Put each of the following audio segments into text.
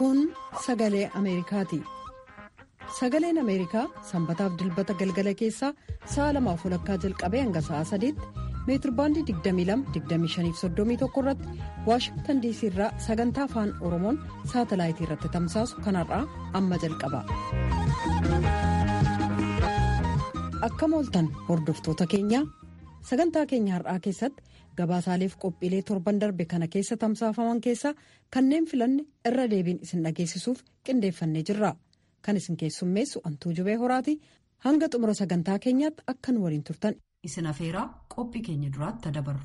Kun sagalee Ameerikaati. Sagaleen Ameerikaa sanbataaf dilbata galgala keessaa sa'a lamaaf walakkaa jalqabee hanga sa'a sadiitti meetirbaandii 22-25-31 irratti waashingtan diisii irraa sagantaa afaan oromoon saatalaayitii irratti tamsaasu kanarraa amma jalqaba. Akkam ooltan hordoftoota keenyaa sagantaa keenya har'aa keessatti gabaasaaleef qophiilee torban darbe kana keessa tamsaafaman keessaa kanneen filanne irra deebiin isin dhageessisuuf qindeeffannee jirra. Kan isin keessummeessu antuu jubee horaati hanga xumura sagantaa keenyaatti akka nu waliin turtan isin afeeraa qophii keenya duraatti dabarru.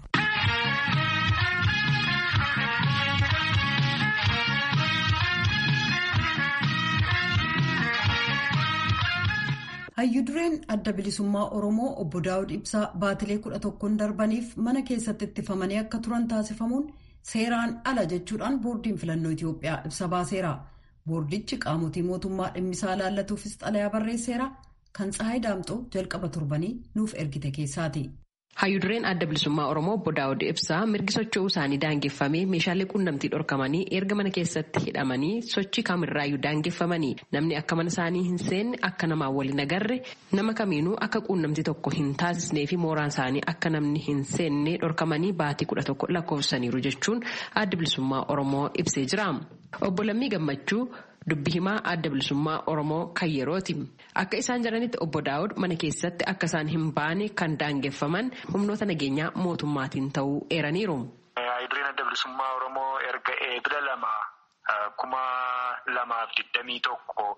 hayyudureen adda bilisummaa oromoo obbo daawud ibsaa baatilee kudha tokkoon darbaniif mana keessatti ittifamanii akka turan taasifamuun seeraan ala jechuudhaan boordiin filannoo itiyoophiyaa ibsa baaseera. boordichi qaamotii mootummaa dhimmisaa laallatuufis xalayaa barreesseera kan tsahayi daamxoo jalqaba turbanii nuuf ergite keessaati. hayyudureen adda bilisummaa oromoo obbo daawud ibsaa mirgi socho'uu isaanii daangeffamee meeshaalee quunnamtii dhorkamanii erga mana keessatti hidhamanii sochii kamirraayyuu daangeffamanii namni akka mana isaanii hin seenne akka namaan waliin agarre nama kamiinuu akka quunnamtii tokko hin taasisnee fi mooraan isaanii akka namni hin seenne dhorkamanii baatii kudha tokko lakkoofsaniiru jechuun adda bilisummaa oromoo ibsee jira. Obbo Lammii Gammachuu dubbi himaa adda bilisummaa Oromoo kan yerooti. Akka isaan jedhanitti obbo Daawud mana keessatti akka isaan hin baane kan daangeffaman humnoota nageenyaa mootummaatiin ta'uu eeraniiru. Hayyudureen adda bilisummaa Oromoo erga eebila lama kuma lamaaf digdamii tokko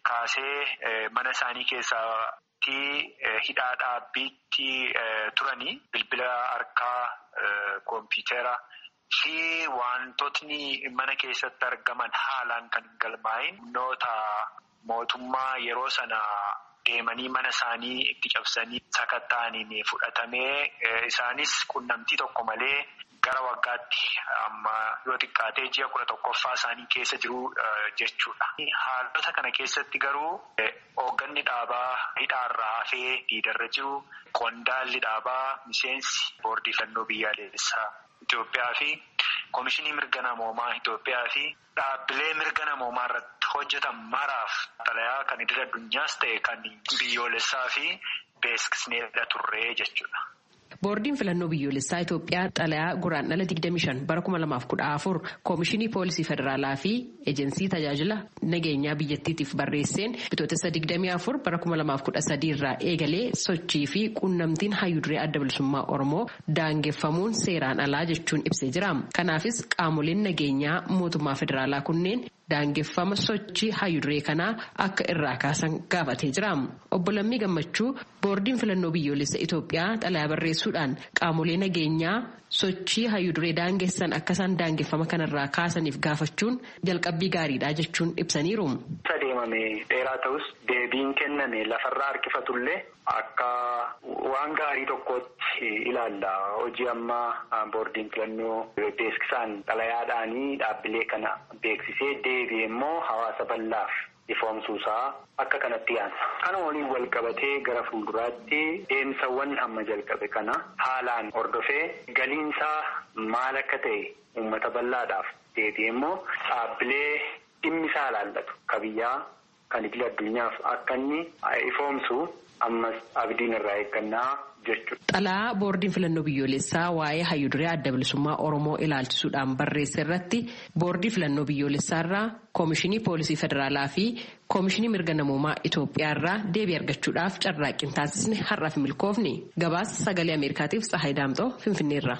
kaasee mana isaanii keessatti hidhaa dhaabbiitti turanii bilbila harkaa koompiyuutera. fi wantootni mana keessatti argaman haalaan kan hin galmaa'in humnoota mootummaa yeroo sana deemanii mana isaanii itti cabsanii sakatta'aniin fudhatamee isaanis qunnamtii tokko malee gara waggaatti amma yoo xiqqaatee ji'a kudha tokkoffaa isaanii keessa jiru jechuudha. Haalota kana keessatti garuu hoogganni dhaabaa hidhaarraa hafee diidarra jiru qondaalli dhaabaa miseensi boordii filannoo biyyaalessaa. Itoophiyaa fi Komishinii Mirga Namoomaa Itoophiyaa fi dhaabbilee mirga namoomaa irratti hojjetan maraaf xalayaa kan idil addunyaas ta'e kan biyyoolessaa fi beeksisneedha turree jechuudha. Boordiin filannoo biyyoolessaa Itoophiyaa xalayaa guraandhala 25 bara 2014 Koomishinii Poolisii Federaalaa fi Ejensii Tajaajila Nageenyaa Biyyattiitiif barreesseen bitootessa 24 bara 2013 irraa eegalee sochii fi quunnamtiin hayyuduree adda bilisummaa Oromoo daangeffamuun seeraan alaa jechuun ibsee jira. Kanaafis qaamoleen nageenyaa mootummaa federaalaa kunneen daangeffama sochii hayyuduree kanaa akka irraa kaasan gaafatee jira. Obbo Lammii Gammachuu boordiin filannoo biyyoolessa Itoophiyaa xalayaa barreessuudhaan qaamolee nageenyaa sochii hayyuduree daangessan akka isaan daangeffama kanarraa kaasaniif gaafachuun jalqabbii gaariidha jechuun ibsaniiru. deemame dheeraa ta'us deebiin kenname lafarraa harkifatullee akka waan gaarii tokkotti ilaalla hojii ammaa boordiin filannoo beeksisaan xalayaadhaanii dhaabbilee kana beeksisee deebi'e immoo hawaasa bal'aaf ifoomsuusaa akka kanatti yaansa. Kana waliin wal qabatee gara fuulduraatti deemsawwan amma jalqabe kana haalaan hordofee galiinsaa maal akka ta'e uummata bal'aadhaaf deebi'e immoo dhaabbilee dhimmisaa ilaallatu kabiyyaa kan idil addunyaaf akka inni ifoomsu ammas abdiin irraa eeggannaa jechuudha. Xalaa boordiin filannoo biyyoolessaa waa'ee hayyuduree adda bilisummaa Oromoo ilaalchisuudhaan barreesse irratti boordii filannoo biyyoolessaa irraa koomishinii poolisii federaalaa fi koomishinii mirga namoomaa Itoophiyaa irraa deebii argachuudhaaf carraaqqii taasisne har'aaf milkoofne gabaasa sagalee Ameerikaatiif Tsahayi Daamxoo Finfinneerra.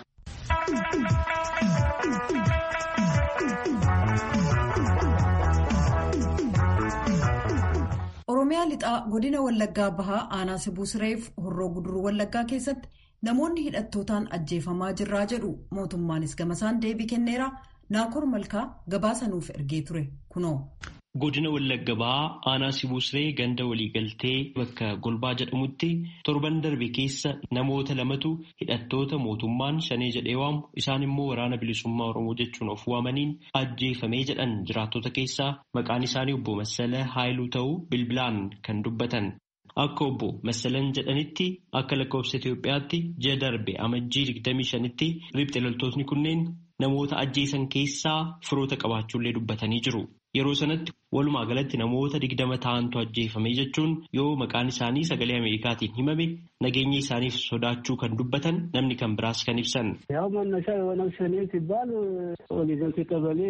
Oromiyaa lixaa godina Wallaggaa Bahaa aanaa Sibuu Sireef horroo guduruu Wallaggaa keessatti namoonni hidhattootaan ajjeefamaa jirraa jedhu mootummaanis gamasaan deebii kenneera Naakoor Malkaa gabaasa nuuf ergee ture kunoo. Godina Wallagga Bahaa aanaa Sibuu Siree ganda waliigaltee bakka Golbaa jedhamutti torban darbe keessa namoota lamatu hidhattoota mootummaan shanee jedhee waamu isaan immoo waraana bilisummaa Oromoo jechuun of waamaniin ajjeefamee jedhan jiraattota keessaa maqaan isaanii obbo Massala Haayiluu ta'uu bilbilaan kan dubbatan. Akka obbo Massalan jedhanitti akka lakkoofsa Itoophiyaatti ji'a darbe amajjii 25tti riphxee loltootni kunneen namoota ajjeesan keessaa firoota qabaachuullee dubbatanii jiru. yeroo sanatti walumaa galatti namoota digdama ta'antu ajjeefame jechuun yoo maqaan isaanii sagalee Ameerikaatiin himame nageenya isaaniif sodaachuu kan dubbatan namni kan biraas kan ibsan. ያው መነሻ የኦነግ ሸኔ ሲባል ኦሊዘንቲ ቀበሌ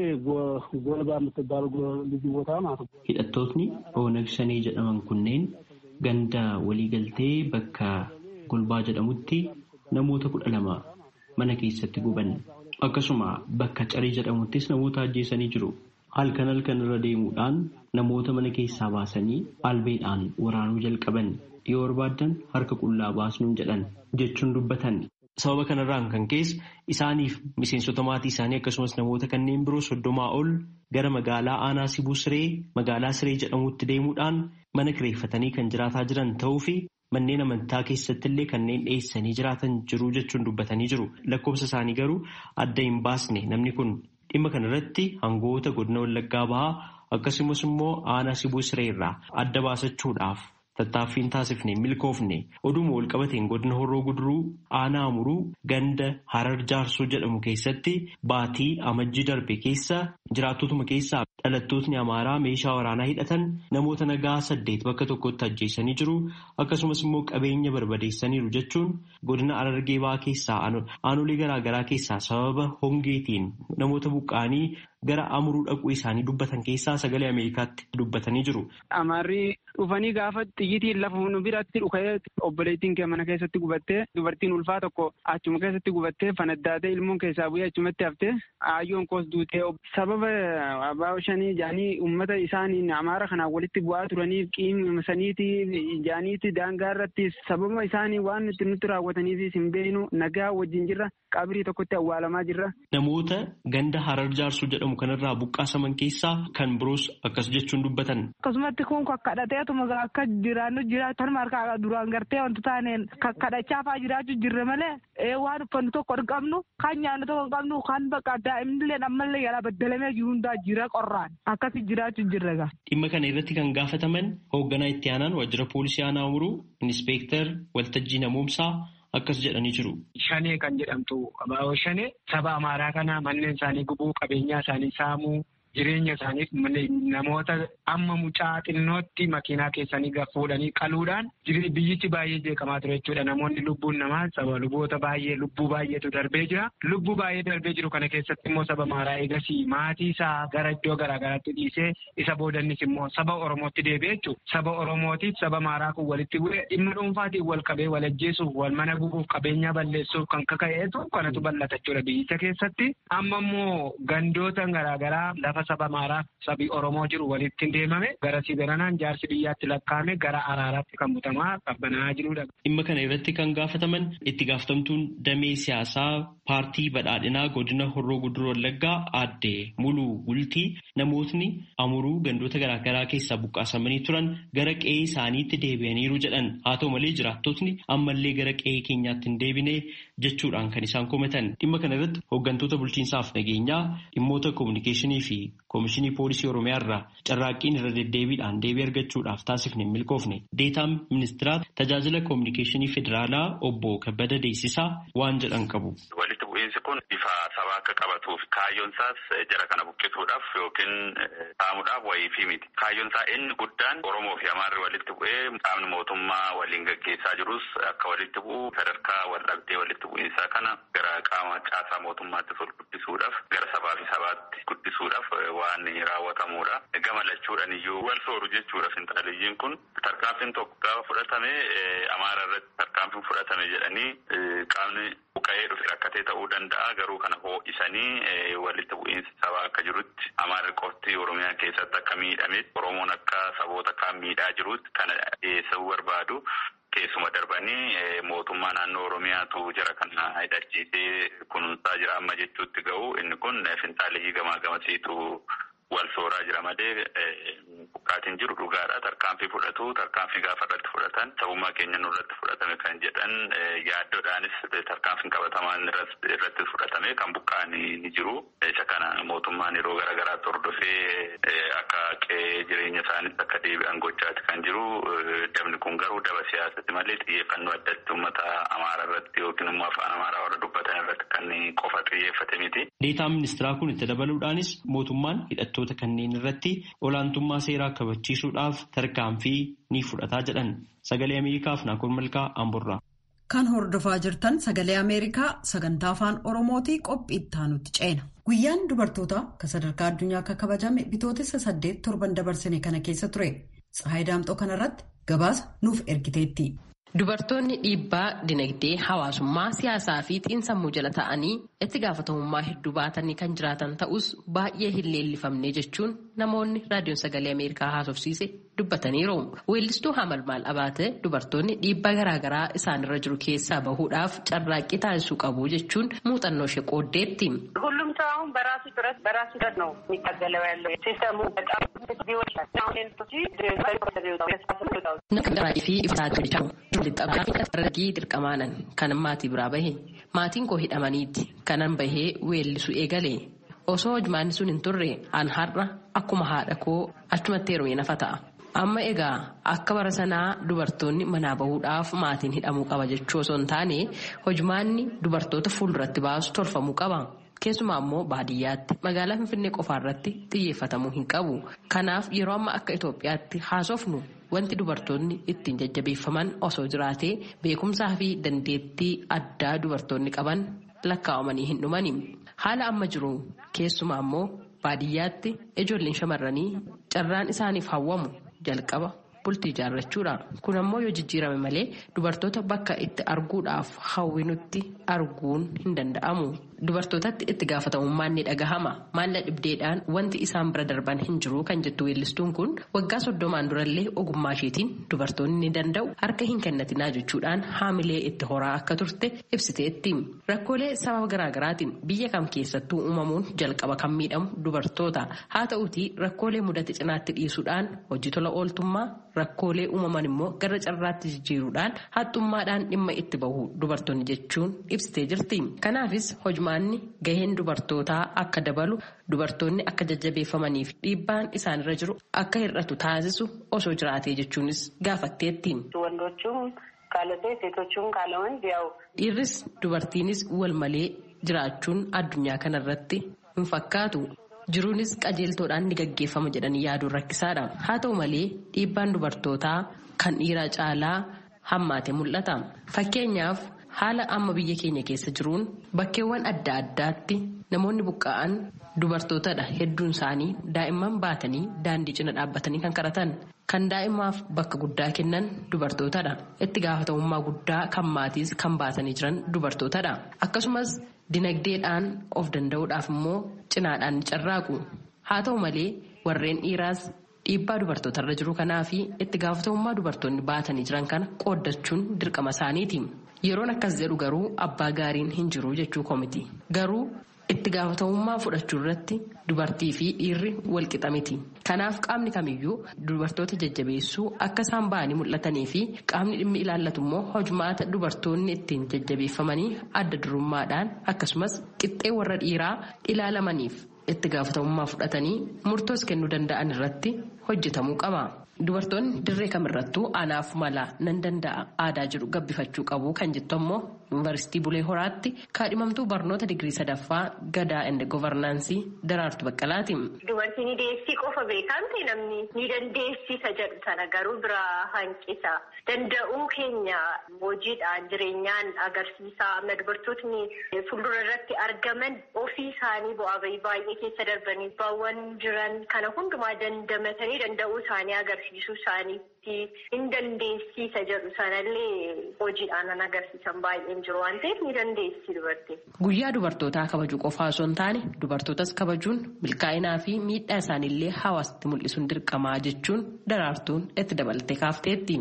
ጎልባ የምትባል ልዩ ቦታ ማለት ነው። Hidhattootni Oonag Shanee jedhaman kunneen ganda waliigaltee bakka golbaa jedhamutti namoota kudha lama mana keessatti guban. Akkasuma bakka carii jedhamuttis namoota ajjeesanii jiru. Halkan halkan irra deemuudhaan namoota mana keessaa baasanii albeedhaan waraanuu jalqaban. Yoo barbaadan harka qullaa baasnuun jedhan jechuun dubbatan. Sababa kanarraan kan ka'e isaaniif miseensota maatii isaanii akkasumas namoota kanneen biroo soddomaa ol gara magaalaa aanaa Sibuu Siree magaalaa Siree jedhamutti deemuudhaan mana kireeffatanii kan jiraataa jiran ta'uu fi manneen amantaa keessatti illee kanneen dhiyeessanii jiraatan jiru jechuun dubbatanii jiru. Lakkoofsa isaanii garuu adda hin baasne namni kun dhimma kanarratti hangoota godina Wallaggaa bahaa akkasumas immoo aanaa Sibuu Siree irraa adda baasachuudhaaf. Tattaaffiin taasifne milkoofne oduma walqabateen godina horroo guduruu aanaa amuruu ganda harar jaarsoo jedhamu keessatti baatii amajjii darbe keessa jiraattotuma keessaa dhalattootni amaaraa meeshaa waraanaa hidhatan namoota nagaa saddeet bakka tokkotti ajjeesanii jiru akkasumas immoo qabeenya barbadeessaniiru jechuun godina Harargee bahaa keessaa aanolee garaagaraa keessaa sababa hongeetiin namoota buqqaanii gara amuruu dhaquu isaanii dubbatan keessaa sagalee Ameerikaatti dubbatanii jiru. Amaarri dhufanii gaafa xiyyitiin lafa nu biratti dhukee obboleettiin kee mana keessatti gubattee dubartiin ulfaa tokko achuma keessatti gubattee fanaddaatee ilmoon keessaa bu'ee achumatti haftee aayyoon koos duutee sababa abbaa shanii jaanii uummata isaaniin amaara kanaan walitti bu'aa turaniif qiimsaniiti jaaniiti daangaa irratti sababa isaanii waan nuti nutti raawwataniif hin beeknu nagaa wajjin jirra qabrii tokkotti awwaalamaa jirra. Namoota ganda harar jaarsuu jedhamu kanarraa buqqaasaman keessaa kan biroos akkas jechuun dubbatan. Akkasumatti kun kakkadhateetuma akka jiraannu jiraatan markaa duraan gartee wanti taaneen kakkadhachaa fa'aa jiraachuu jirre malee waan uffannu tokko hin qabnu kan nyaannu tokko hin qabnu kan bakka daa'imnillee ammallee yaalaa baddalamee jiru hundaa jira qorraan akkasii jiraachuu jirre gaa. Dhimma kana irratti kan gaafataman hoogganaa itti aanaan waajjira poolisii aanaa umuruu inspektar waltajjii namoomsaa akkas jedhanii jiru. Shanee kan jedhamtu abaaboo shanee saba amaaraa kana manneen isaanii gubuu qabeenyaa isaanii saamuu jireenya isaaniif namoota amma mucaa xinnootti makiinaa keessanii fuudhanii qaluudhaan biyyichi baay'ee jeeqamaa ture jechuudha. Namoonni lubbuun namaa saba luboota baay'ee lubbuu baay'eetu darbee jira. Lubbuu baay'ee darbee jiru kana keessatti immoo saba amaaraa eegasii maatii isaa gara iddoo garaagaraatti dhiisee isa boodannis immoo saba Oromootti deebi'e jechuudha. Saba Oromootiif saba amaaraa kun walitti bu'ee dhimma dhuunfaatiin wal qabee wal ajjeesuuf wal mana gubuuf qabeenyaa balleessuuf kan kaka'eetu kanatu bal'ata jechuudha biyyicha keessatti. Amma immoo gandoota garaagaraa lafa saba amaaraa sabi Oromoo jiru walitti deemame gara sibiranaan jaarsi biyyaatti lakkaa'ame gara araaraatti kan butamaa qabbanaa jirudha. Dhimma kana irratti kan gaafataman itti gaafatamtuun damee siyaasaa paartii badhaadhinaa godina horroo guduruu wallaggaa aadde muluu bultii namootni amuruu gandoota garaagaraa keessaa buqqaasamanii turan gara qe'ee isaaniitti deebi'aniiru jedhan haa ta'u malee jiraattotni ammallee gara qe'ee keenyaatti hin deebine jechuudhaan kan isaan komatan dhimma kana irratti hooggantoota bulchiinsaaf nageenyaa dhimmoota koominikeeshinii fi koomishinii poolisii oromiyaa irraa carraaqqiin irra deddeebiidhaan deebii argachuudhaaf taasifne milkoofne deetaan ministiraat tajaajila koominikeeshinii federaalaa obbo kabbada deessisaa waan jedhan qabu. walitti bu'iinsi kun bifa sabaa akka qabatuuf kaayyoon isaas jara kana buqqisuudhaaf yookiin saamuudhaaf wayii fi miti kaayyoon isaa inni guddaan oromoo fi amaarri walitti bu'ee qaamni mootummaa waliin gaggeessaa jirus akka walitti bu'u sadarkaa wal dhabdee walitti bu'iinsaa kana gara qaama caasaa mootummaatti ol guddisuudhaaf gara sabaa fi sabaatti guddisuudhaaf waan raawwatamuudha. Gama lachuudhaan iyyuu wal sooru jechuudha finxaaliyyiin kun tarkaanfiin tokko gaafa fudhatame amaara irratti tarkaanfiin fudhatame jedhanii qaamni buqqa'ee dhufe rakkatee ta'uu danda'a garuu kana hoo'isanii walitti bu'iinsi sabaa akka jirutti amaarri qofti oromiyaa keessatti akka miidhame oromoon akka saboota kaan miidhaa jirutti kana dhiyeessuu barbaadu. Keessuma darbanii mootummaa naannoo Oromiyaatu jara kana hidhachiisee kunuunsaa jira amma jechuutti ga'u inni kun finxaaliyyii gamaa gamasiitu wal sooraa jira malee buqqaatiin jiru dhugaadha. Tarkaanfii fudhatu tarkaanfii gaafa irratti fudhatan sabummaa keenya nurratti fudhatame kan jedhan yaaddoodhaanis tarkaanfiin qabatamaan irratti fudhatame kan buqqaan ni jiru. Isa kana mootummaan yeroo garaagaraatti hordofee akka qe'ee jireenya isaaniitti akka deebi'an gochaati kan jiru. Dabni kun garuu daba siyaasatti malee xiyyeeffannoo addatti uummata amaaraa irratti yookiin immoo afaan amaaraa warra dubbatan irratti kan qofa xiyyeeffate miti. Deetaan ministeeraa kun itti dabaluudhaanis mootummaan hidhattoota kanneen irratti olaantummaa seeraa kabachiisuudhaaf tarkaanfii ni fudhataa jedhan. Sagalee Ameerikaaf Naakoon Malkaa Amburraa. Kan hordofaa jirtan sagalee Ameerikaa sagantaa afaan Oromootii qophii itti aanutti ceena. Guyyaan dubartootaa kan sadarkaa addunyaa akka kabajame bitootessa saddeet torban dabarsine kana keessa ture. Tsahaay Daamxoo kanarratti gabaasa nuuf ergiteetti. Dubartoonni dhiibbaa dinagdee hawaasummaa siyaasaa fi xiinsammuu jala ta'anii itti gaafatamummaa hedduu baatanii kan jiraatan ta'us baay'ee hin leellifamne jechuun namoonni raadiyoon sagalee Ameerikaa haasofsiise dubbataniiru. Weellistuu Hamal Maal Abaate dubartoonni dhiibbaa garaagaraa isaanirra jiru keessaa bahuudhaaf carraaqqii taasisuu qabu jechuun muuxannoo ishee qooddeetti. ሁሉም ሰው አሁን በራሱ ጥረት በራሱ ጥረት ነው የሚታገለው ያለው ሲስተሙ በጣም ቢዎች Namni fi ibsaa guddicha lixxabaa fi dargii dirqamaanan kan maatii biraa bahe maatiin koo hidhamaniitti kanan bahee weellisu eegale osoo hojmaanni sun hin turre an har'a akkuma haadha koo achumatti heerume nafa ta'a. Amma egaa akka bara sanaa dubartoonni manaa bahuudhaaf maatiin hidhamuu qaba jechuu osoo hin taane hojmaanni dubartoota fuulduratti baasu tolfamuu qaba. Keessumaa immoo baadiyyaatti magaalaa Finfinnee qofaarratti xiyyeeffatamuu hin qabu. Kanaaf yeroo amma akka Itoophiyaatti haasofnu wanti dubartoonni ittiin jajjabeeffaman osoo jiraatee beekumsaa fi dandeettii addaa dubartoonni qaban lakkaa'amanii hin dhumani. Haala amma jiru keessumaa immoo baadiyyaatti ijoolleen shamarranii carraan isaaniif hawwamu jalqaba bultii ijaarrachuudha. Kun ammoo yoo jijjiirame malee dubartoota bakka itti arguudhaaf hawwinutti arguun hin danda'amu. Dubartootatti itti gaafatamummaan ni dhagahama. Maalla dhibdeedhaan wanti isaan bira darban hin jiru kan jettu weellistuun kun waggaa soddomaan durallee ogummaa isheetiin dubartoonni ni danda'u harka hin kennatinaa jechuudhaan haamilee itti horaa akka turte ibsiteetti. Rakkoolee sababa garaagaraatiin biyya kam keessattuu uumamuun jalqaba kan miidhamu dubartoota. Haa ta'uutii rakkoolee mudate cinaatti dhiisuudhaan hojii tola ooltummaa rakkoolee uumaman immoo gara carraatti jijjiiruudhaan haxxummaadhaan dhimma itti bahu dubartoonni jechuun ibsitee jirti. Kanaafis hojmaanni gaheen dubartootaa akka dabalu dubartoonni akka jajjabeeffamanii fi dhiibbaan isaanirra jiru akka hir'atu taasisu osoo jiraatee jechuunis gaafatteetti. Dhiirris dubartiinis wal malee jiraachuun addunyaa kanarratti hin fakkaatu. Jiruunis qajeeltoodhaan ni gaggeeffama jedhanii yaaduun rakkisaadha. Haa ta'u malee dhiibbaan dubartootaa kan dhiiraa caalaa hammaate mul'ata. Fakkeenyaaf haala amma biyya keenya keessa jiruun bakkeewwan adda addaatti namoonni buqqa'an dubartootadha. Hedduun isaanii daa'imman baatanii daandii cina dhaabbatanii kan kadhatan. Kan daa'imaaf bakka guddaa kennan dubartootadha. Itti gaafatamummaa guddaa kan maatiis kan baatanii jiran dubartootadha. Akkasumas dinagdeedhaan of danda'uudhaaf immoo cinaadhaan ni carraaqu. Haa ta'u malee warreen dhiiraas dhiibbaa dubartootarra jiru kanaa fi itti gaafatamummaa dubartoonni baatanii jiran kana qooddachuun dirqama isaaniiti. Yeroon akkas jedhu garuu abbaa gaariin hin jiru jechuu komiti. Garuu itti gaafatamummaa fudhachuu irratti dubartii fi dhiirri walqixa miti. Kanaaf qaamni kamiyyuu dubartoota jajjabeessuu akka isaan ba'anii mul'atanii fi qaamni dhimmi ilaallatu immoo hojmaata dubartoonni ittiin jajjabeeffamanii adda durummaadhaan akkasumas qixxee warra dhiiraa ilaalamaniif itti gaafatamummaa fudhatanii murtoos kennuu danda'an irratti hojjetamuu qaba. Dubartoonni dirree kamirrattuu anaaf mala nan danda'a aadaa jedhu gabbifachuu qabu kan jettu ammoo yuunivarsiitii Bulee Horaatti kaadhimamtuu barnoota digirii sadaffaa gadaa ende govarnaansii daraartu baqqalaati. Dubartiin ni deessii qofa beekamte namni ni dandeessisa jedhu sana garuu biraa hanqisa. Danda'uu keenya hojiidhaan jireenyaan agarsiisa. Amma dubartootni fuuldura irratti argaman ofii isaanii bu'aa bahii baay'ee keessa darbanii baawwan jiran kana hundumaa dandamatanii danda'uu isaanii agarsiisuu isaaniitti hin dandeessisa jedhu sanallee hojiidhaan kan agarsiisan baay'een jiru waan ta'eef ni dandeessi dubartiin. Guyyaa dubartootaa kabajuu qofaa osoo hin taane dubartootas kabajuun milkaa'inaa fi miidhaa isaaniillee hawaasatti mul'isuun dirqamaa jechuun daraartuun itti dabalatee kaafteetti.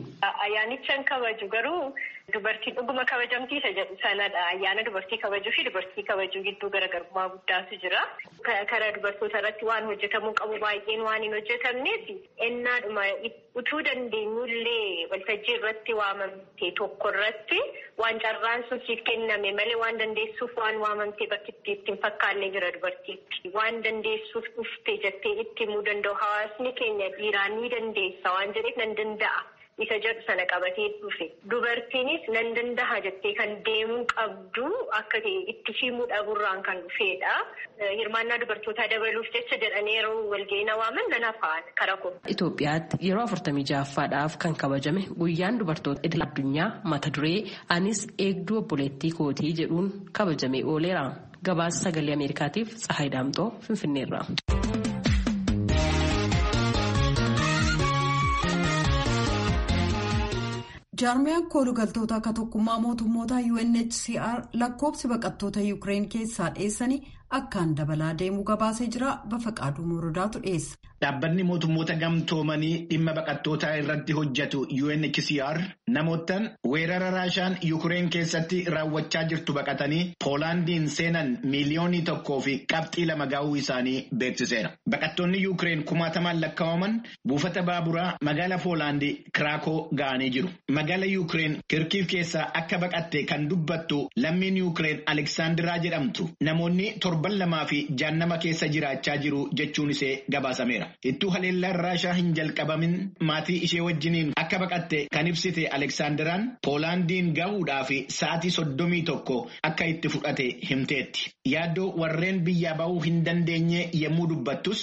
Ayyaanicha kabaju garuu dubartiin dhuguma kabajamtiisa jedhu sanadha. Ayyaana dubartii kabajuu fi dubartii kabajuu gidduu garaagarummaa guddaatu jira. Karaa dubartoota irratti waan hojjetamuu qabu baay'een waan hin hojjetamneef ennaadhuma utuu dandeenyullee waltajjii irratti waamamte tokko irratti waan carraan sun siif kenname malee waan dandeessuuf waan waamamte bakki itti hin fakkaanne jira dubartiitti. Waan dandeessuuf dhufte jettee itti himuu danda'u hawaasni keenya dhiiraan ni dandeessa waan jedheef nan danda'a. isa jedhu sana qabatee dhufe dubartiinis nan danda'a jettee kan deemuu qabdu akka itti himuu dhabuurraan kan dhufedha. Hirmaannaa dubartootaa dabaluuf jecha jedhanii yeroo walga'ii waaman nan hafaan kara kun. Itoophiyaatti yeroo afurtamii ja'affaadhaaf kan kabajame guyyaan dubartoota idil addunyaa mata duree anis eegduu obboleettii kootii jedhuun kabajamee ooleera. Gabaasa sagalee Ameerikaatiif Tsahaay Daamxoo Finfinneerra. jaarmiyaan koolugaltoota akka tokkummaa mootummoota UNHCR lakkoobsi baqattoota Yuukireen keessaa dheessanii akkaan dabalaa deemuu gabaasee jira bafaqaaduu morodaatu dhiyeessa. Dhaabbanni mootummoota gamtoomanii dhimma baqattootaa irratti hojjetu UNHCR namootaan weerara raashaan Yuukireen keessatti raawwachaa jirtu baqatanii Poolaandiin seenan miiliyoonii tokkoo fi qabxii lama ga'uu isaanii beeksiseera. Baqattoonni Yuukireen kumaatamaan lakkaa'aman buufata baaburaa magaala Poolaandii Kiraakoo ga'anii jiru. Magaala Yuukireen Kirkiif keessaa akka baqatte kan dubbattu lammiin Yuukireen Aleksaandiraa jedhamtu namoonni torban lamaa fi jaannama keessa jiraachaa jiru jechuun ishee gabaasameera. Ittuu haleellaan raashaa hin jalqabamin maatii ishee wajjiniin akka baqatte kan ibsite Aleksaandiraan Poolaandiin gahuudhaa fi sa'aatii soddomii tokko akka itti fudhate himteetti. Yaaddoo warreen biyyaa bahuu hin dandeenye yommuu dubbattus.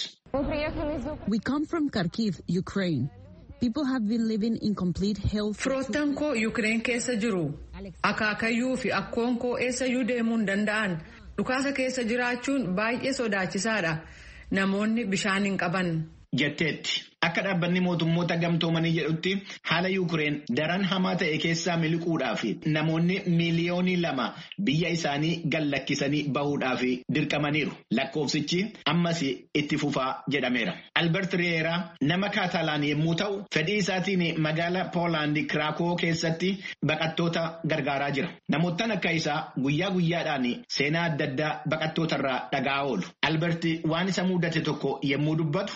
We come from Kharkiv, Ukraine. People have been living in complete health. Firoottan koo Yuukireen keessa jiru. Akaakayyuu fi akkoon koo eessayyuu deemuu hin danda'an. Dhukaasa keessa jiraachuun baay'ee sodaachisaadha. Namoonni bishaan hin qaban. Jetteetti akka dhaabbanni mootummoota gamtoomanii jedhutti haala Yuukireen daran hamaa ta'e keessaa miliquudhaaf namoonni miiliyoonii lama biyya isaanii gallakkisanii bahuudhaaf dirqamaniiru. Lakkoofsichi ammas itti fufaa jedhameera. Albert Riyeeraa nama Kaatalaan yommuu ta'u fedhii isaatiin magaala Poolaandii Kiraakoo keessatti baqattoota gargaaraa jira. Namoottan akka isaa guyyaa guyyaadhaan seenaa adda addaa baqattootarraa dhaga'aa oolu. Albert waan isa mudate tokko yommuu dubbatu.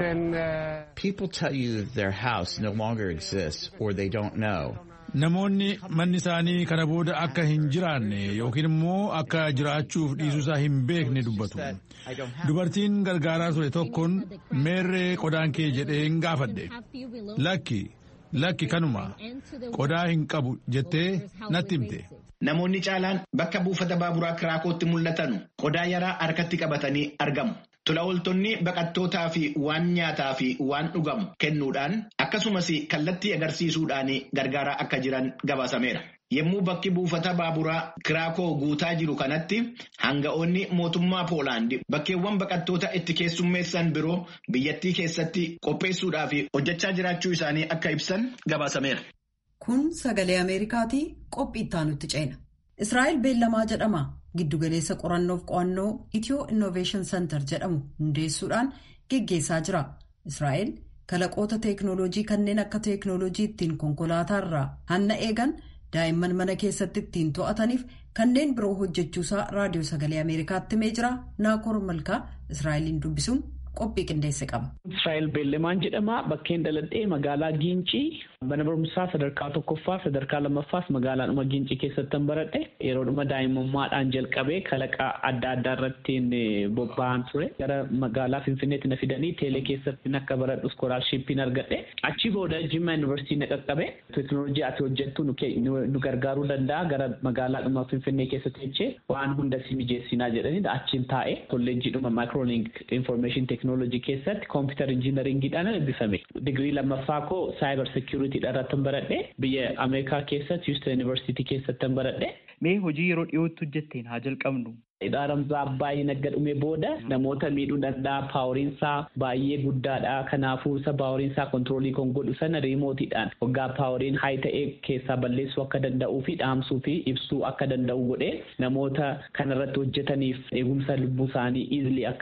People tell you their house no longer exists or they don't know. Namoonni manni isaanii kana booda akka hin jiraanne yookiin immoo akka jiraachuuf dhiisuusaa hin beekne dubbatu. Dubartiin gargaaraa ture tokkoon meerree qodaan kee jedhee hin gaafadhe. Lakki, lakki kanuma qodaa hin qabu jettee natti himte. Namoonni caalaan bakka buufata baaburaa Kiraakootti mul'atan qodaa yaraa harkatti qabatanii argamu. Tola ooltonni baqattootaa fi waan nyaataa fi waan dhugamu kennuudhaan akkasumas kallattii agarsiisuudhaan gargaaraa akka jiran gabaasameera. Yommuu bakki buufata baaburaa Kiraakoo guutaa jiru kanatti hanga'oonni mootummaa Poolaandi bakkeewwan baqattoota itti keessummeessan biroo biyyattii keessatti qopheessuudhaaf hojjechaa jiraachuu isaanii akka ibsan gabaasameera. Kun sagalee Ameerikaatii qophii itti nutti ceena. Israa'el beellamaa jedhama. Giddugaleessa qorannoof qo'annoo Itiyoo Innoveeshin Center jedhamu hundeessuudhaan geggeessaa jira. Israa'el kalaqoota teeknooloojii kanneen akka teeknooloojii ittiin konkolaataa hanna eegan daa'imman mana keessatti ittiin to'ataniif kanneen biroo hojjechuusaa raadiyoo sagalee Ameerikaatti himee jira. Naakoor Malkaa Israa'eliin dubbisuun qophii qindeesse qaba. Israa'el beellamaan jedhama. Bakkeen daladhee magaalaa Giincii mana barumsaa sadarkaa tokkoffaa sadarkaa lammaffaas magaalaadhuma Giincii keessatti baradhe yeroodhuma daa'imummaadhaan jalqabee kalaqa adda addaa irratti bobba'an ture. Gara magaalaa Finfinneetti na fidanii teelee keessatti akka baradhu iskoolaarshippiin argadhe. Achi booda Jimma Yuunivarsiitii na qaqqabe. Teeknooloojii ati hojjettu nu gargaaruu danda'a gara magaalaadhuma Finfinnee keessatti jechee waan hunda si mijeessinaa jedhanii achiin taa'e kolleejjiidhuma maayikroolink infoormeeshin teeknooloojii keessatti koompiyuutar injiinaringiidhaan eebbifame. Digirii lammaffaa koo saayibar seekiyuriitiidha irratti baradhe biyya Ameerikaa keessatti Houston Yuunivarsiitii keessatti baradhe. Mee hojii yeroo dhiyootti hojjetteen haa jalqabnu. Dhaaramsaa baay'ee nagga dhume booda namoota miidhuu danda'a paaworiinsaa baay'ee guddaadha. Kanaafuu isa paaworiinsaa kontiroolii kan godhu sana riimootiidhaan waggaa paaworiin haay ta'ee keessaa balleessuu akka danda'uu fi dhaamsuu fi ibsuu akka danda'u godhee namoota kanarratti hojjetaniif eegumsa lubbuu isaanii iizilii akka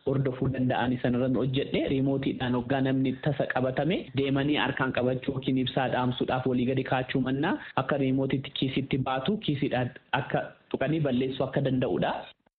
hordofuu danda'an sanarran hojjedhe riimootiidhaan hoggaa namni tasa qabatame deemanii harkaan qabachuu yookiin ibsaa dhaamsuudhaaf walii gadi kaachuu mannaa akka riimootiitti kiisitti baatu kiisiidhaan akka tuqanii balleessuu akka danda'udha.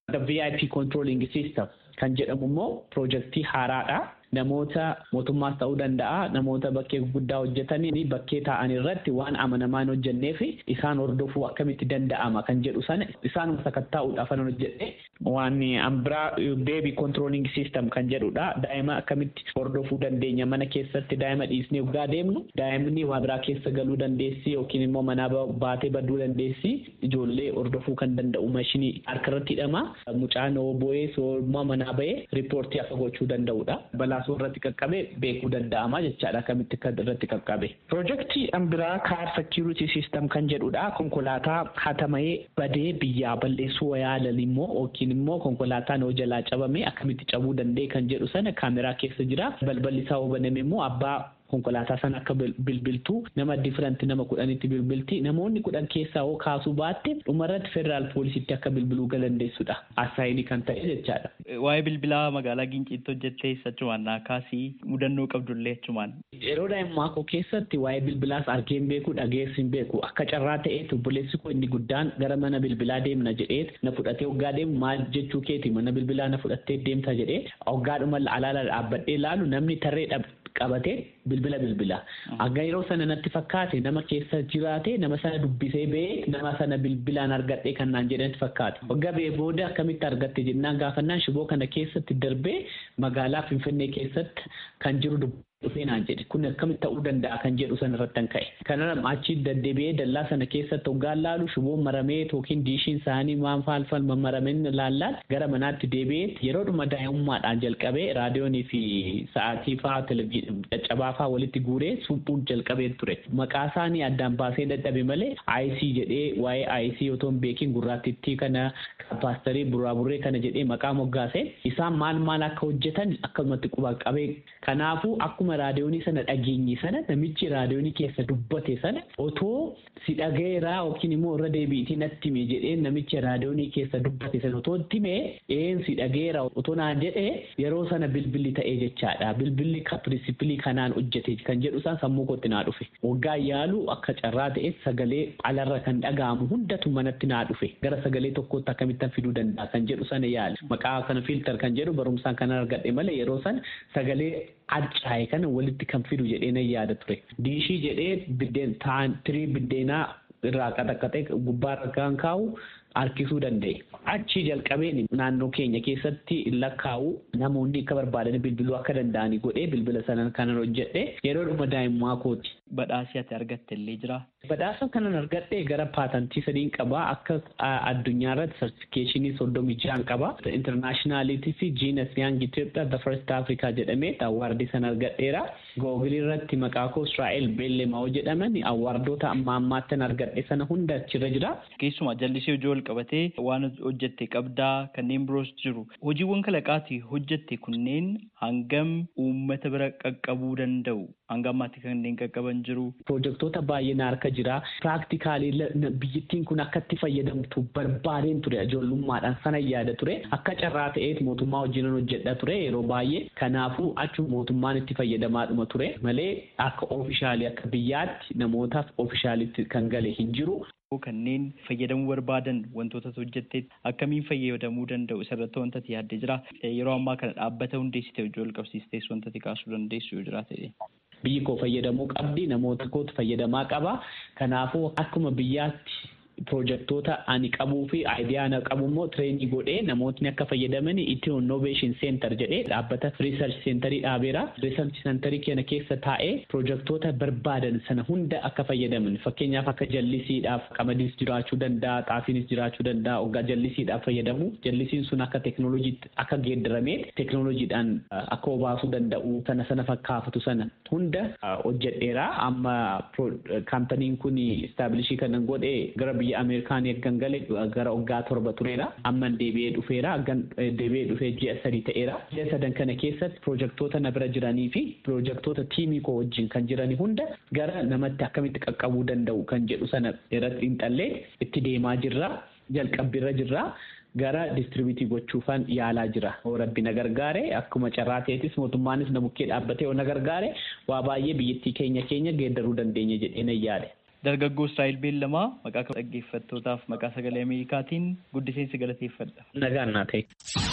VIP controlling system kan jedhamu immoo piroojeektii haaraadha. namoota mootummaas ta'uu danda'a namoota bakkee guddaa hojjetanii bakkee ta'an irratti waan amanamaan hojjenneef isaan hordofuu akkamitti danda'ama kan jedhu sana isaanuma sakattaa'uudhaaf kan hojjedhe waan ambiraa beebi controlling system kan jedhudha daa'ima akkamitti hordofuu dandeenya mana keessatti daa'ima dhiisnee waggaa deemnu daa'imni waa biraa keessa galuu dandeessi yookiin immoo manaa baatee baduu dandeessi ijoollee hordofuu kan danda'u mashinii harkarratti hidhama mucaan bo'ee soormaa manaa ba'ee riippoortii akka gochuu danda'udha balaa kaasuu irratti qaqqabe beekuu danda'ama jechaadha akkamitti akka irratti qaqqabe. Piroojeektii ambiraa kaar sekiuritii siistem kan jedhudha konkolaataa hatama'ee badee biyyaa balleessuu yaalan immoo yookiin immoo konkolaataan hoo jalaa cabame akkamitti cabuu danda'e kan jedhu sana kaameraa keessa jira balballi isaa hoo baname immoo abbaa konkolaataa sana akka bilbiltuu nama difiranti nama kudhanitti bilbilti namoonni kudhan keessaa hoo kaasuu baatte dhumarratti federaal poolisitti akka bilbiluu galandeessudha asaayinii kan ta'e jechaadha. Waa'ee bilbilaa magaalaa Ginciitti hojjettee achumaan naa kaasii mudannoo qabdullee achumaan. Yeroo daa'immaa koo keessatti waa'ee bilbilaas argee hin beeku dhageessi hin beeku akka carraa ta'eetu obboleessi koo inni guddaan gara mana bilbilaa deemna jedheet na fudhatee hoggaa deemu maal jechuu keeti mana bilbilaa na fudhattee deemta jedhee hoggaadhuma alaala dhaabbadhee laalu namni tarree qabatee bilbila bilbila. Akka yeroo sana natti fakkaate nama keessa jiraate nama sana dubbisee ba'ee nama sana bilbilaan argadhee kan naan jedhanitti fakkaate. Waggaa ba'ee booda akkamitti argatte jennaan gaafannaan shiboo kana keessatti darbee magaalaa Finfinnee keessatti kan jiru dhufee naan jedhe kun akkamitti ta'uu danda'a kan jedhu sana irratti kan ka'e. Kanarra achi deddeebi'ee dallaa sana keessatti hoggaan laalu shiboon maramee yookiin diishiin isaanii waan faalfal mammarameen laallaan gara manaatti deebi'ee yeroodhuma daa'imummaadhaan jalqabee raadiyoonii fi sa'aatii fa'aa televizyiinii caccabaa fa'aa walitti guuree suphuun jalqabee ture. Maqaa isaanii addaan baasee dadhabe malee IC jedhee waa'ee IC otoo hin beekin gurraatittii kana paasterii buraaburree kana jedhee maqaa moggaase isaan maal maal akka hojjetan akkumatti quba qabee kanaafuu akkuma raadiyoonii sana dhageenye sana namichi raadiyoonii keessa dubbate sana otoo si dhagayeeraa yookiin immoo irra deebiitii natti hime jedhee namichi raadiyoonii keessa dubbate sana otoo itti hime een si dhagayeera otoo naan jedhee yeroo sana bilbilli ta'ee jechaadha bilbilli pirinsipilii kanaan hojjete kan jedhu isaan sammuu kootti naa dhufe waggaa yaalu akka carraa ta'e sagalee alarra kan dhaga'amu hundatu manatti naa dhufe gara sagalee tokkootti akkamittan fiduu danda'a kan jedhu sana yaale maqaa kana filtar kan jedhu barumsaan kan argadhe malee yeroo sana sagalee adcaa'e kana walitti kan fidu jedhee nan yaada ture. Diishii jedhee biddeen taan tirii biddeenaa irraa qaxaqaxee gubbaarra kan kaa'u harkisuu danda'e. Achi jalqabeen naannoo keenya keessatti lakkaa'u namoonni akka barbaadan bilbiluu akka danda'anii godhee bilbila sana kanan hojjedhe yeroo dhuma daa'immaa kooti. Badhaasii ati argatte illee jira. Badhaasa kanan argadhe gara paatantii sadiin qaba akka addunyaa irratti sartifikeeshinii soddomii ja'an qaba. Intarnaashinaaliitii fi jiinas yaang Itoophiyaa the first Africa jedhamee awwaardii sana argadheera. Googilii irratti maqaa koo Israa'el Beellemaa jedhaman awwaardoota amma ammaattan argadhe sana hunda achirra jira. Keessumaa jallisii hojii wal qabatee waan hojjette qabdaa kanneen biroos jiru. Hojiiwwan kalaqaatii hojjette kunneen hangam uummata bira qaqqabuu danda'u? Hanga ammaatti kanneen qaqqaban jiru. Pirojektoota baay'een harka jira. Piraaktikaalii biyyattiin kun akka itti fayyadamtu barbaadeen ture ijoollummaadhaan sana yaada ture. Akka carraa ta'eet mootummaa wajjin hojjedha ture yeroo baay'ee. Kanaafuu achuma mootummaan itti fayyadamaadhuma ture malee akka oofishaalii akka biyyaatti namootaaf oofishaalitti kan gale hin jiru. kanneen fayyadamuu barbaadan wantoota hojjetteet akkamiin fayyadamuu danda'u isarratti wanta ati yaaddee jira yeroo ammaa kana dhaabbata hundeessite hojii wal qabsiistees wanta ati kaasuu dandeessu yoo jiraate. Biyyi koo fayyadamuu qabdi namoota kootu fayyadamaa qaba kanaafuu akkuma biyyaatti pirojektoota ani qabuu fi aayidiyaa ana qabu immoo tireenii godhee namootni akka fayyadaman itti innoveeshin seentar jedhee dhaabbata riisarch seentarii dhaabeera. Riisarch seentarii kana keessa taa'ee pirojektoota barbaadan sana hunda akka fayyadaman fakkeenyaaf akka jallisiidhaaf qamadiis jiraachuu danda'a xaafiinis jiraachuu danda'a hoggaa jallisiidhaaf fayyadamu jallisiin sun akka teknooloojiitti akka geeddaramee teknooloojiidhaan akka obaasuu danda'u sana sana fakkaafatu sana hunda hojjedheera amma kaampaniin kun istaabilishii kanan godhee gara biyya Ameerikaan eeggan gale gara waggaa torba tureera. Amma deebi'ee dhufeera. Aggan deebi'ee dhufee ji'a sadii ta'eera. Ji'a sadan kana keessatti pirojektoota na bira jiranii fi pirojektoota tiimii koo wajjin kan jiranii hunda gara namatti akkamitti qaqqabuu danda'u kan jedhu sana irratti xiinxallee itti deemaa jirra. Jalqabbiirra jirra. gara distribiitii gochuufan yaalaa jira. Rabbi na gargaare akkuma carraa ta'etis mootummaanis na bukkee dhaabbatee na gargaare waa baay'ee biyyattii keenya keenya geeddaruu dandeenya jedhee na yaade. Dargaggoo Israa'el Beellamaa maqaa dhaggeeffattootaaf maqaa sagalee Ameerikaatiin guddiseensi galateeffadha. Nagaan naa ta'e.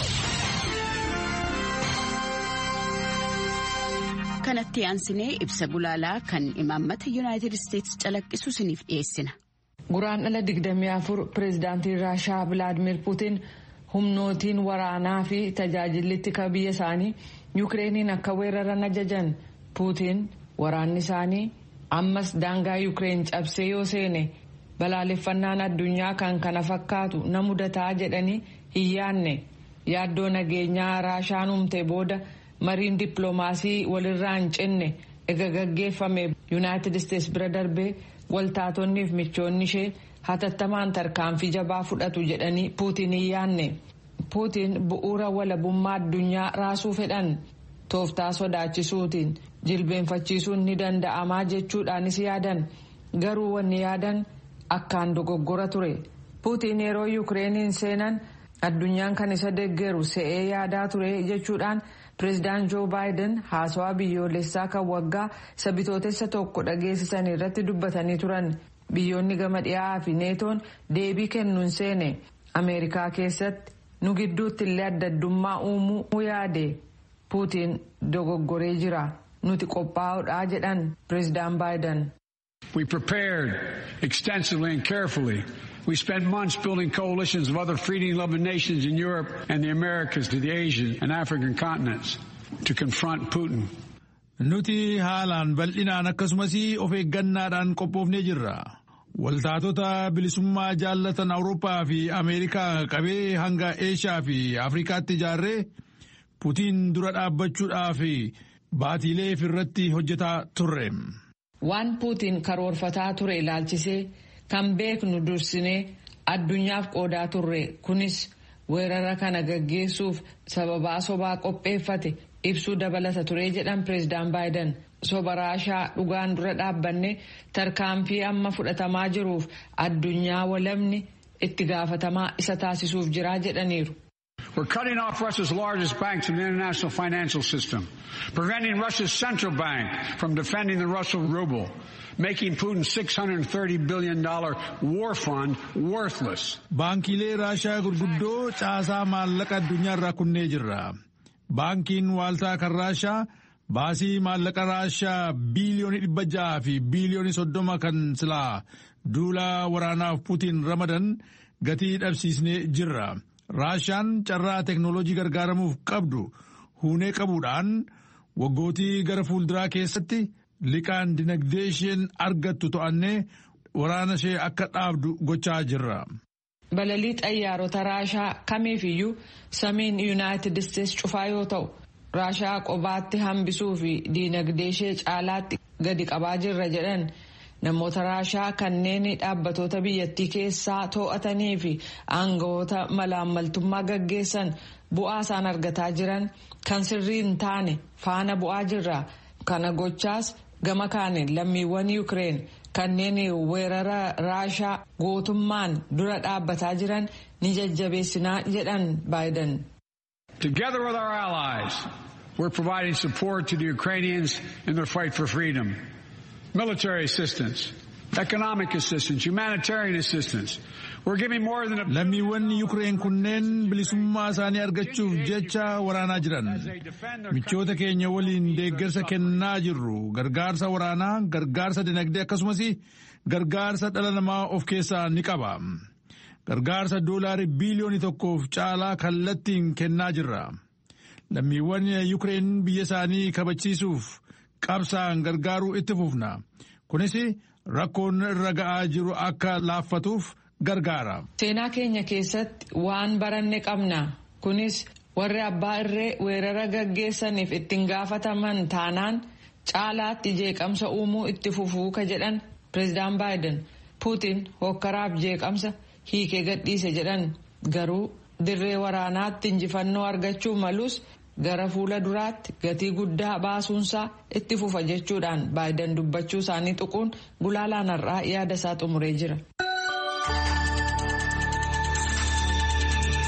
kanatti aansinee ibsa gulaalaa kan imaammata yuunaayitid isteetsi calaqqisu isiniif dhiyeessina. Guraan dhala 24 pireezidaantiin Raashaa Vilaadimir Puutiin humnootiin waraanaa fi tajaajillitti ka biyya isaanii Yukireeniin akka weeraran ajajan Puutiin waraanni isaanii ammas daangaa Yukireen cabsee yoo seene balaaleffannaan addunyaa kan kana fakkaatu na mudataa jedhanii hin yaadne yaaddoo nageenyaa Raashaan humte booda. mariin dippiloomaasii walirraa hin cinne ega gaggeeffame yuunaayitid isteetsi bira darbee waltaatonnii fi michoonni ishee hatattamaan tarkaanfii jabaa fudhatu jedhanii puutiin hin yaanne puutiin bu'uura walabummaa addunyaa raasuu fedhan tooftaa sodaachisuutiin jilbeenfachiisuun ni danda'amaa jechuudhaanis yaadan garuu wanni yaadan akkaan dogoggora ture puutiin yeroo yukireeniin seenan addunyaan kan isa deeggaru se'ee yaadaa ture jechuudhaan. pireezidaant joo baayiden haasawaa biyyoolessaa kan waggaa isa bitootessa tokko dhageessisan irratti dubbatanii turan biyyoonni gama dhiyaa fi neetoon deebii kennuun seene ameerikaa keessatti nu gidduutti illee addaddummaa uumuu yaade puutiin dogoggoree jira nuti qophaa'uudhaa jedhan pireezidaant baayiden. We prepared extensively and carefully. We spent months building coalitions of other freedom-loving nations in Europe and the Americas to the Asian and African continents to confront Putin. Nuti haalaan bal'inaan akkasumas of eeggannaadhaan qophoofnee jirra. Waltaatota bilisummaa jaallatan Awurooppaa fi Ameerikaa qabee hanga Eeshiyaa fi Afrikaatti ijaarree Putiin dura dhaabbachuudhaaf baatiilee irratti hojjetaa turre. Waan Puutiin karoorfataa ture ilaalchisee kan beeknu dursinee addunyaaf qoodaa turre kunis weerara kana gaggeessuuf sababaa sobaa qopheeffate ibsuu dabalata ture jedhan pireezidaant baayiden soba raashaa dhugaan dura dhaabbanne tarkaanfii amma fudhatamaa jiruuf addunyaa walabni itti gaafatamaa isa taasisuuf jiraa jedhaniiru. We're cutting off Russia's largest banks in the international financial system, preventing Russia's central bank from defending the Russian ruble, making Putin's $630 billion war fund worthless. Baankiilee Raashaa gurguddoo caasaa maallaqa addunyaa irraa kunnee jirra. Baankiin waaltaa kan Raashaa baasii maallaqa Raashaa biiliyoonii dhibba ja'a fi biiliyoonii soddoma kan silaa duula waraanaaf Putiin ramadan gatii dhabsiisnee jirra. Raashaan carraa teknooloojii gargaaramuuf qabdu huunee qabuudhaan waggootii gara fuulduraa keessatti liqaan dinagdee isheen argattu to'annee waraana ishee akka dhaabdu gochaa jirra. Balalii xayyaarota Raashaa kamiifiyyuu samiin Yuunaayitid Isteetsi cufaa yoo ta'u, Raashaa qobaatti hambisuu fi dinagdee ishee caalaatti gadi qabaa jirra jedhan. namoota raashaa kanneen dhaabbatoota biyyattii keessaa to'atanii fi aangawoota malaammaltummaa gaggeessan bu'aa isaan argataa jiran kan sirrii hin taane faana bu'aa jirra kana gochaas gama kaaniin lammiiwwan yuukireen kanneen weerara raashaa gootummaan dura dhaabbataa jiran ni jajjabeessinaa jedhan baayiden. Together with our allies, we're providing support to the Ukrainians in their fight for freedom. military assistance, economic assistance, humanitarian assistance. We're giving more than a Lammiiwwan Yukreen kunneen bilisummaa isaanii argachuuf jecha waraanaa jiran. Michoota keenya waliin deeggarsa kennaa jirru gargaarsa waraanaa, gargaarsa dinagdee akkasumas gargaarsa dhala namaa of keessaa ni qaba. Gargaarsa doolaarii biiliyoonii tokkoof caalaa kallattiin kennaa jirra. Lammiiwwan Yukreen biyya isaanii kabachiisuuf qabsaan gargaaruu itti fufna kunis rakkoon irra ga'aa jiru akka laaffatuuf gargaara. seenaa keenya keessatti waan baranne qabna kunis warri abbaa irree weerara gaggeessaniif ittiin gaafataman taanaan caalaatti jeeqamsa uumuu itti fufuu ka jedhan pireezidaant baayiden puutiin hokkaraaf jeeqamsa hiikee gadhiise jedhan garuu dirree waraanaatti injifannoo argachuu malus. gara fuula duraatti gatii guddaa baasuunsaa itti fufa jechuudhaan baayiden dubbachuu isaanii tuquun gulaalaan har'aa yaada isaa xumuree jira.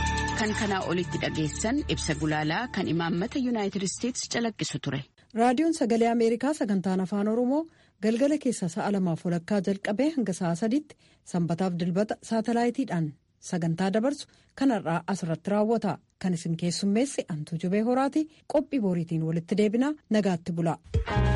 kan kanaa olitti dhageessan ibsa gulaalaa kan imaammata yuunaayitid isteetsi calaqqisu ture. raadiyoon sagalee ameerikaa sagantaan afaan oromoo galgala keessa sa'a lamaaf walakkaa jalqabee hanga sa'a sadiitti sanbataaf dilbata saatalaayitiidhaan sagantaa dabarsu kanarraa asirratti raawwata kan isin keessummeesse antuu jubee horaati qophii booriitiin walitti deebinaa nagaatti bula.